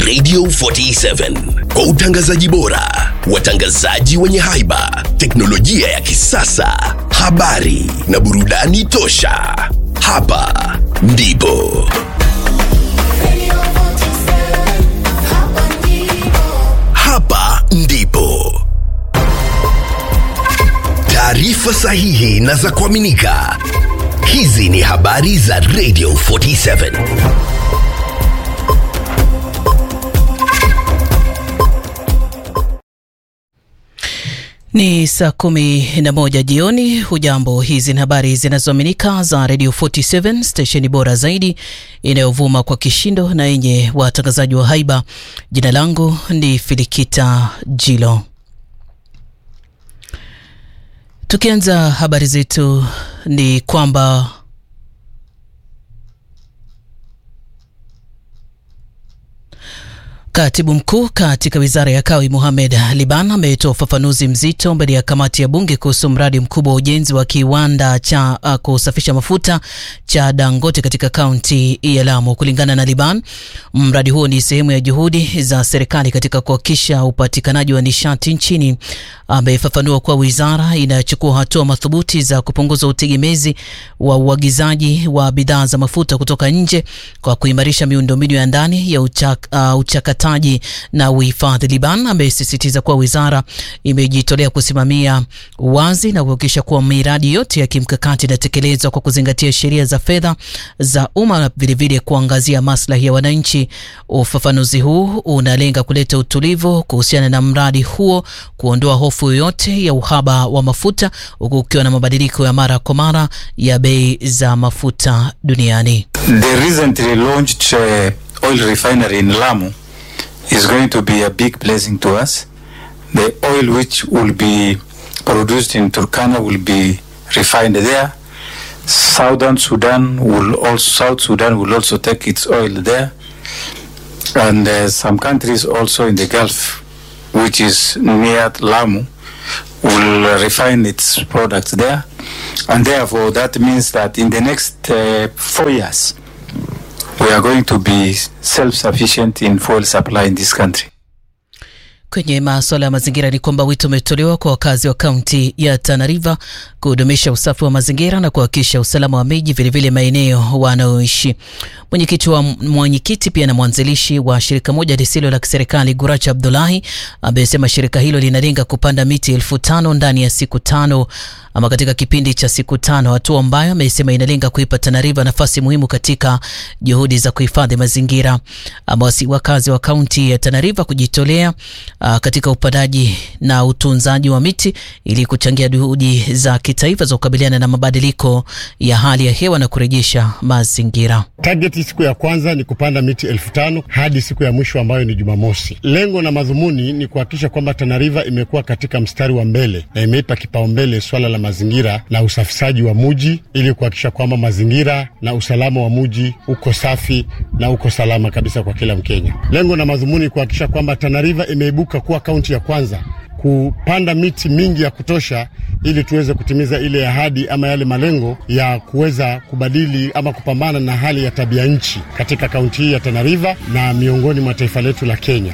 Radio 47 kwa utangazaji bora, watangazaji wenye haiba, teknolojia ya kisasa, habari na burudani tosha. Hapa ndipo hapa ndipo taarifa sahihi na za kuaminika. Hizi ni habari za Radio 47. Ni saa kumi na moja jioni. Hujambo, hizi ni habari zinazoaminika za Radio 47 stesheni bora zaidi inayovuma kwa kishindo na yenye watangazaji wa haiba. Jina langu ni Filikita Jilo. Tukianza habari zetu ni kwamba Katibu mkuu katika wizara ya kawi Mohamed Liban ametoa ufafanuzi mzito mbele ya kamati ya bunge kuhusu mradi mkubwa wa ujenzi wa kiwanda cha uh, kusafisha mafuta cha Dangote katika kaunti ya Lamu. Kulingana na Liban, mradi huo ni sehemu ya juhudi za serikali katika kuhakikisha upatikanaji wa nishati nchini. Amefafanua kuwa wizara inachukua hatua madhubuti za kupunguza utegemezi wa uagizaji wa bidhaa za mafuta kutoka nje kwa kuimarisha miundombinu ya ndani ya uchak, uh, uchakata na uhifadhi. Liban amesisitiza kuwa wizara imejitolea kusimamia uwazi na kuhakikisha kuwa miradi yote ya kimkakati inatekelezwa kwa kuzingatia sheria za fedha za umma na vilevile kuangazia maslahi ya wananchi. Ufafanuzi huu unalenga kuleta utulivu kuhusiana na mradi huo, kuondoa hofu yoyote ya uhaba wa mafuta, huku ukiwa na mabadiliko ya mara kwa mara ya bei za mafuta duniani. The recently launched uh, oil refinery in Lamu is going to be a big blessing to us. The oil which will be produced in Turkana will be refined there. Southern Sudan will also South Sudan will also take its oil there, and uh, some countries also in the Gulf, which is near Lamu, will refine its products there, and therefore that means that in the next uh, four years we are going to be self-sufficient in fuel supply in this country. Kwenye masuala ya mazingira ni kwamba wito umetolewa kwa wakazi wa kaunti ya Tana River kudumisha usafi wa mazingira na kuhakikisha usalama wa miji, vilevile maeneo wanaoishi. Mwenyekiti wa mwenyekiti pia na mwanzilishi wa shirika moja lisilo la kiserikali Guracha Abdullahi amesema shirika hilo linalenga kupanda miti elfu tano ndani ya siku tano ama katika kipindi cha siku tano, hatua ambayo amesema inalenga kuipa Tana River nafasi muhimu katika juhudi za kuhifadhi mazingira. Amewasi wakazi wa kaunti ya Tana River kujitolea uh, katika upandaji na utunzaji wa miti ili kuchangia juhudi za kitaifa za kukabiliana na mabadiliko ya hali ya hewa na kurejesha mazingira. Target siku ya kwanza ni kupanda miti elfu tano hadi siku ya mwisho ambayo ni Jumamosi. Lengo na madhumuni ni kuhakikisha kwamba Tana River imekuwa katika mstari wa mbele na imeipa kipaumbele swala la mazingira na usafishaji wa muji ili kuhakikisha kwamba mazingira na usalama wa muji uko safi na uko salama kabisa kwa kila Mkenya. Lengo na madhumuni ni kuhakikisha kwamba Tana River imeibuka kuwa kaunti ya kwanza kupanda miti mingi ya kutosha ili tuweze kutimiza ile ahadi ama yale malengo ya kuweza kubadili ama kupambana na hali ya tabia nchi katika kaunti hii ya Tana River na miongoni mwa taifa letu la Kenya.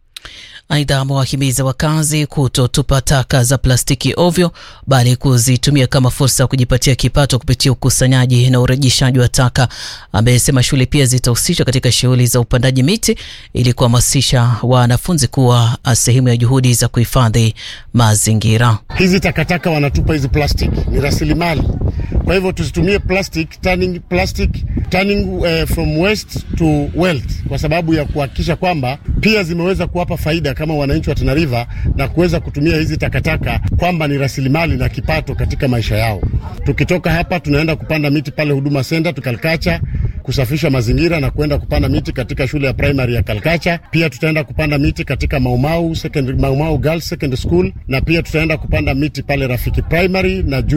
Aidha, amewahimiza wakazi kutotupa taka za plastiki ovyo, bali kuzitumia kama fursa ya kujipatia kipato kupitia ukusanyaji na urejeshaji wa taka. Amesema shule pia zitahusishwa katika shughuli za upandaji miti ili kuhamasisha wanafunzi kuwa sehemu ya juhudi za kuhifadhi mazingira. Hizi takataka wanatupa hizi plastic ni rasilimali, kwa hivyo tusitumie plastic turning, plastic turning uh, from waste to wealth, kwa sababu ya kuhakikisha kwamba pia zimeweza kuwapa faida kama wananchi wa Tana River na kuweza kutumia hizi takataka kwamba ni rasilimali na kipato katika maisha yao. Tukitoka hapa tunaenda kupanda miti pale Huduma Center tukalkacha kusafisha mazingira na kuenda kupanda miti katika shule ya primary ya Kalkacha. Pia tutaenda kupanda miti katika Maumau Secondary, Maumau Girls Secondary School na pia tutaenda kupanda miti pale Rafiki Primary na